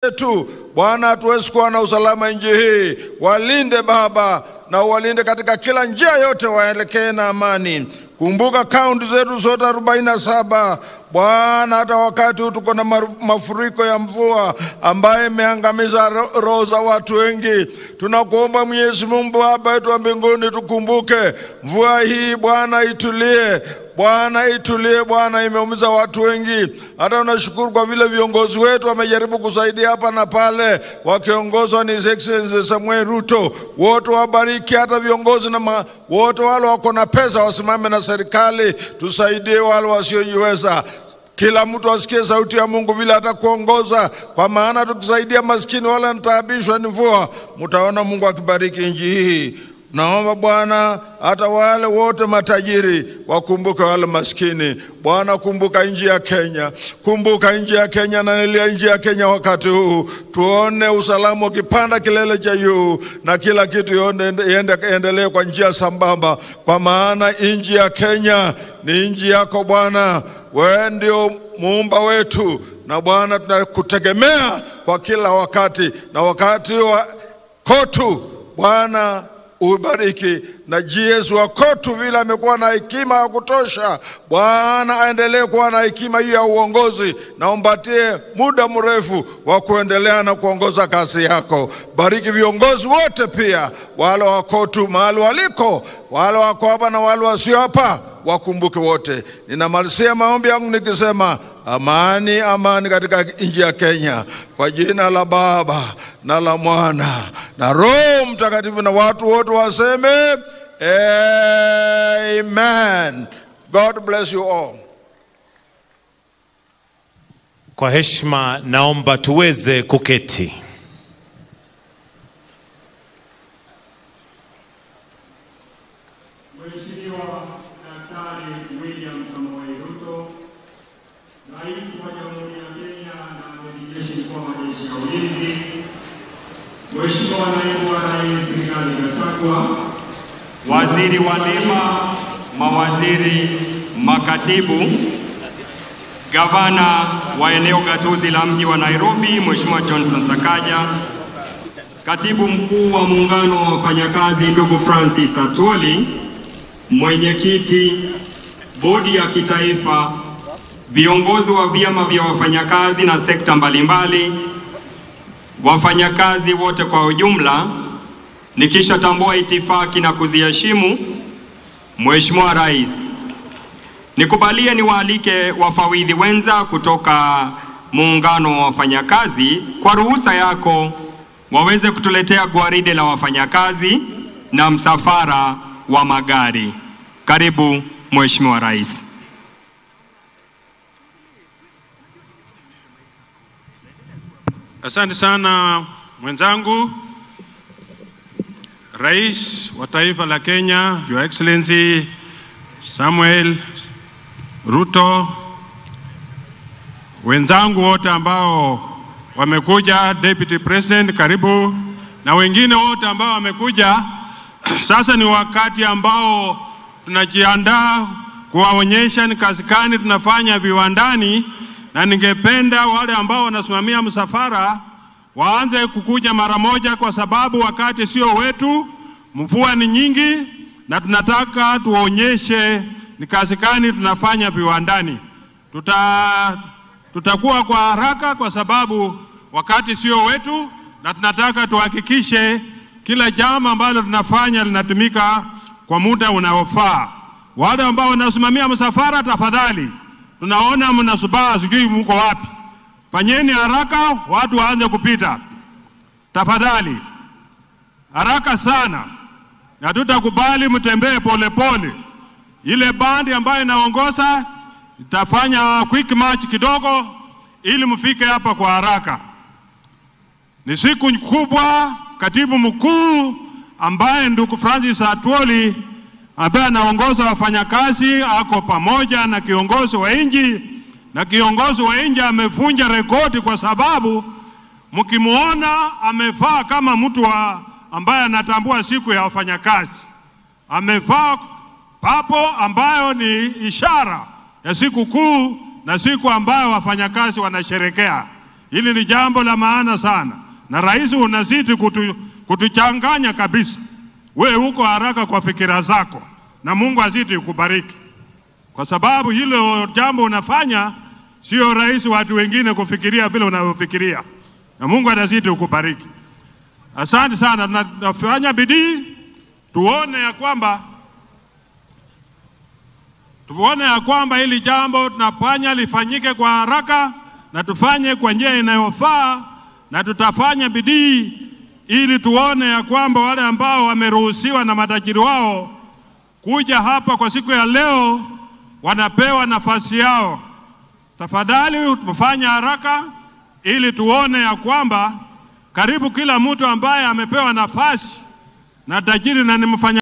zetu. Bwana, hatuwezi kuwa na usalama nchi hii. Walinde Baba na uwalinde katika kila njia yote, waelekee na amani. Kumbuka kaunti zetu zote arobaini na saba Bwana, hata wakati huu tuko na mafuriko ya mvua ambaye imeangamiza roho za watu wengi. Tunakuomba Mwenyezi Mungu Baba yetu wa mbinguni, tukumbuke mvua hii Bwana, itulie Bwana itulie Bwana, imeumiza watu wengi. Hata unashukuru kwa vile viongozi wetu wamejaribu kusaidia hapa na pale, wakiongozwa ni His Excellency Samuel Ruto. Wote wabariki, hata viongozi na ma, wote wale wako na pesa wasimame na serikali, tusaidie wale wasiojiweza. Kila mtu asikie sauti ya Mungu vile atakuongoza, kwa maana tukisaidia maskini wale wanataabishwa ni mvua, mtaona Mungu akibariki nchi hii. Naomba Bwana hata wale wote matajiri wakumbuke wale maskini. Bwana, kumbuka nchi ya Kenya, kumbuka nchi ya Kenya na nilia nchi ya Kenya wakati huu, tuone usalama ukipanda kilele cha juu na kila kitu iendelee kwa njia sambamba, kwa maana nchi ya Kenya ni nchi yako Bwana. Wewe ndio muumba wetu, na Bwana tunakutegemea kwa kila wakati, na wakati wa kotu Bwana ubariki na GS wa Kotu vile amekuwa na hekima ya kutosha. Bwana aendelee kuwa na hekima hiyo ya uongozi, na umpatie muda mrefu wa kuendelea na kuongoza kazi yako. Bariki viongozi wote, pia wale wa Kotu mahali waliko, wale wako hapa na wale wasio hapa, wakumbuke wote. Ninamalizia maombi yangu nikisema amani, amani katika nchi ya Kenya, kwa jina la Baba na la Mwana na Roho Mtakatifu, na watu wote waseme amen. God bless you all. Kwa heshima naomba tuweze kuketi. Mheshimiwa Daktari William Samoei Ruto, Rais wa Jamhuri ya Kenya na Amiri Jeshi Mkuu wa Majeshi ya Ulinzi, Mheshimiwa Naibu wa Rais Rigathi Gachagua, Waziri wa Lima, mawaziri, makatibu, Gavana wa eneo gatuzi la mji wa Nairobi, Mheshimiwa Johnson Sakaja, Katibu Mkuu wa Muungano wa Wafanyakazi ndugu Francis Atwoli, mwenyekiti bodi ya kitaifa, viongozi wa vyama vya wafanyakazi na sekta mbalimbali, wafanyakazi wote kwa ujumla, nikishatambua itifaki na kuziheshimu, Mheshimiwa Rais, nikubalie niwaalike wafawidhi wenza kutoka muungano wa wafanyakazi kwa ruhusa yako waweze kutuletea gwaride la wafanyakazi na msafara wa magari. Karibu Mheshimiwa Rais. Asante sana mwenzangu, Rais wa taifa la Kenya, Your Excellency Samuel Ruto, wenzangu wote ambao wamekuja, Deputy President, karibu na wengine wote ambao wamekuja. Sasa ni wakati ambao tunajiandaa kuwaonyesha ni kazi gani tunafanya viwandani, na ningependa wale ambao wanasimamia msafara waanze kukuja mara moja, kwa sababu wakati sio wetu, mvua ni nyingi, na tunataka tuonyeshe ni kazi gani tunafanya viwandani. Tuta, tutakuwa kwa haraka kwa sababu wakati sio wetu, na tunataka tuhakikishe kila jambo ambalo tunafanya linatumika kwa muda unaofaa. Wale ambao wanasimamia msafara, tafadhali, tunaona mnasubaa, sijui mko wapi. Fanyeni haraka, watu waanze kupita tafadhali, haraka sana, na tutakubali mtembee polepole. Ile bandi ambayo inaongoza itafanya quick march kidogo, ili mfike hapa kwa haraka. Ni siku kubwa. Katibu mkuu ambaye ndugu Francis Atwoli ambaye anaongoza wafanyakazi ako pamoja na kiongozi wa nchi, na kiongozi wa nchi amevunja rekodi kwa sababu mkimwona amevaa kama mtu wa ambaye anatambua siku ya wafanyakazi, amevaa papo ambayo ni ishara ya siku kuu na siku ambayo wafanyakazi wanasherekea. Hili ni jambo la maana sana, na rais unazidi kutu, kutuchanganya kabisa. We uko haraka kwa fikira zako, na Mungu azidi kubariki, kwa sababu hilo jambo unafanya sio rahisi watu wengine kufikiria vile unavyofikiria, na Mungu atazidi kukubariki. Asante sana, na tunafanya bidii tuone ya kwamba tuone ya kwamba hili jambo tunafanya lifanyike kwa haraka na tufanye kwa njia inayofaa, na tutafanya bidii ili tuone ya kwamba wale ambao wameruhusiwa na matajiri wao kuja hapa kwa siku ya leo wanapewa nafasi yao. Tafadhali tufanye haraka ili tuone ya kwamba karibu kila mtu ambaye amepewa nafasi na tajiri na ni mfanya